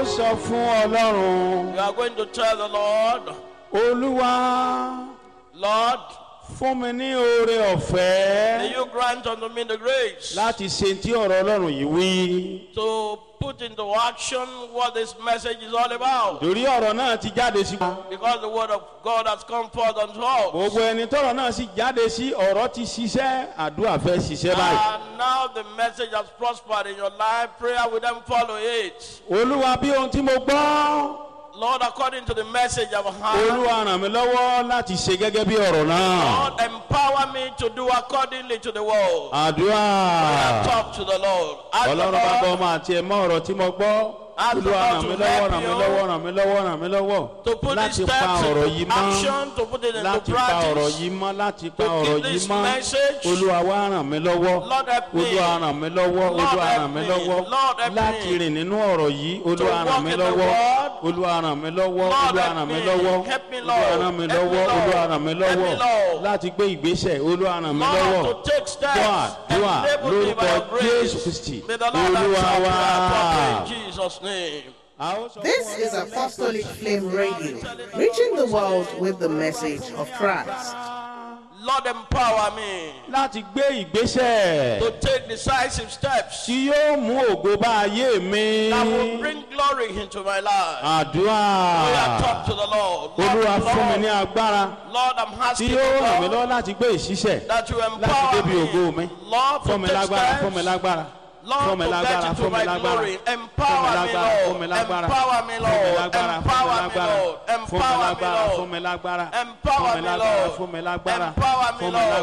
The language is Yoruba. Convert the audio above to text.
sọ fún ọlọ́run You are going to tell the Lord, olúwa Lord, fún mi ní oore may ọ̀fẹ́ you grant unto me the grace láti ṣe tí ọ̀rọ̀ ọlọ́run yìí wí. to put into action what this message is all about. torí ọ̀rọ̀ náà ti jáde sí wa. Because the word of God has come forth unto us. gbogbo ẹni tọrọ náà sì jáde sí ọ̀rọ̀ ti ṣiṣẹ́ àdúrà fẹ́ ṣiṣẹ́ báyìí. And now the message has prospered in your life. Prayer will then follow it. olúwa bí ohun tí mo gbọ́ Lord, according to the message I've heard, olúwa ràn mí lọ́wọ́ láti ṣe gẹ́gẹ́ bí ọ̀rọ̀ náà. Lord, empower me to do accordingly to the word. àdúrà Talk to the Lord. Ask the ọlọ́run bá bọ́ Lord ọmọ àti ẹ̀mọ́ ọ̀rọ̀ tí mo gbọ́. Ask the olúwa Lord ràn to mí lọ́wọ́ help ràn mí you lọ́wọ́ ràn mí lọ́wọ́ ràn mí lọ́wọ́ to put these láti pa steps ọ̀rọ̀ into yìí mọ́ action, to put it into láti pa ọ̀rọ̀ practice. yìí mọ́ láti pa To ọ̀rọ̀ keep yìí this mọ́ message. olúwa wá ràn mí lọ́wọ́ Lord help me. olúwa ràn mí lọ́wọ́ Lord olúwa help ràn mí me. lọ́wọ́ Lord help láti me. rìn nínú ọ̀rọ̀ yìí olúwa walk ràn mí in the lọ́wọ́ word. olúwa ràn mí lọ́wọ́ Lord olúwa help ràn mí me. lọ́wọ́ Help me, olúwa Lord. ràn mí Help me, lọ́wọ́ Lord. olúwa ràn mí Help me, lọ́wọ́ Lord. láti gbé ìgbésẹ̀ olúwa ràn mí lọ́wọ́ Lord, to take steps. dùà dùà Enable me by lórúkọ your grace. jésù kristi May the Lord olúwa answer wá. prayer properly in Jesus' name. A ó sọ This fún is Ọlọ́run Apostolic Flame Radio, reaching the world with the message of Christ. Lord, empower me láti gbé ìgbésẹ̀ to take decisive steps tí yóò mú ògo bá ayé mi. that will bring glory into my life. àdúrà We are talk to the Lord. olúwa Lord, fún mi ní Lord, agbára Lord, I'm tí asking yóò ràn mí you, lọ́wọ́ Lord, láti gbé ìṣiṣẹ́ that you láti empower débi ògo mi. me. Lord, fún to mi take lágbára fún mi steps. lágbára fún Lord, mi to lágbára get fún into mi my lágbára glory. fún mi Empower me, lágbára fún mi Lord. lágbára Empower me, fún mi Lord. lágbára fún mi Empower me, lágbára Lord. fún mi Empower me, lágbára Lord. fún mi lágbára Empower fún mi me, lágbára Lord. fún mi lágbára Empower me, fún mi Lord.